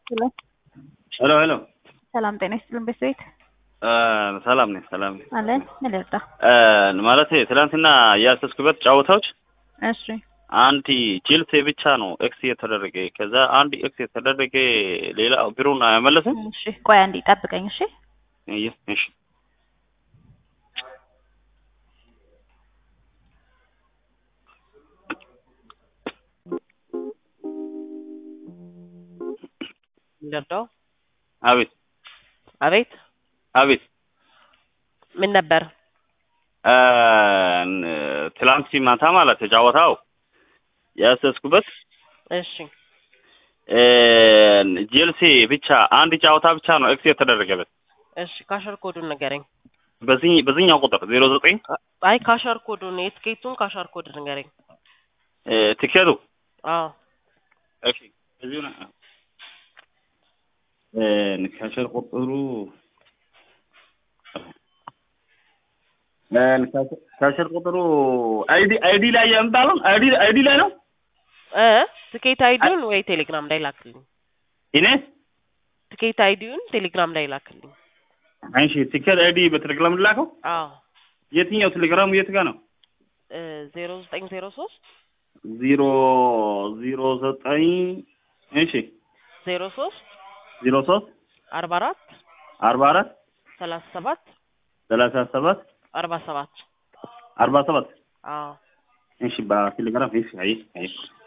ሄሎ ሄሎ ሄሎ ሰላም ጤና ይስጥልን ቤተሰቤት ሰላም ነኝ ሰላም ነኝ አለን ምን ልርዳ? ማለት ትናንትና ያሰስኩበት ጨዋታዎች እሺ አንድ ቼልሲ ብቻ ነው ኤክስ የተደረገ ከዛ አንድ ኤክስ የተደረገ ሌላ ብሩን አይመለስም እሺ ቆይ አንዴ ጠብቀኝ እሺ እየ እሺ ልርዳው? አቤት አቤት አቤት ምን ነበር? ትላንት ማታ ማለት ጨዋታው ያሰስኩበት እሺ ጄልሲ ብቻ አንድ ጨዋታ ብቻ ነው ኤክስ የተደረገበት እሺ ካሸር ኮዱን ንገረኝ። በዚህ በዚህኛው ቁጥር ዜሮ ዘጠኝ አይ ካሸር ኮዱን የትኬቱን ካሸር ኮድ ንገረኝ። ቲኬቱ አዎ እሺ እዚሁ ነው ካሸር ቁጥሩ ካሸር ቁጥሩ አይዲ አይዲ ላይ ያምጣለው አይዲ አይዲ ላይ ነው እ ትኬት አይዲውን ወይ ቴሌግራም ላይ ላክልኝ። እኔ ትኬት አይዲውን ቴሌግራም ላይ ላክልኝ። እሺ ቲኬት አይዲ በቴሌግራም ላከው አዎ የትኛው ቴሌግራሙ የት ጋር ነው ዜሮ ዘጠኝ ዜሮ ሶስት ዜሮ ዜሮ ዘጠኝ እሺ ዜሮ ሶስት ዜሮ ሶስት አርባ አራት አርባ አራት ሰላሳ ሰባት ሰላሳ ሰባት አርባ ሰባት አርባ ሰባት አዎ እሺ በቴሌግራም እሺ አይ አይ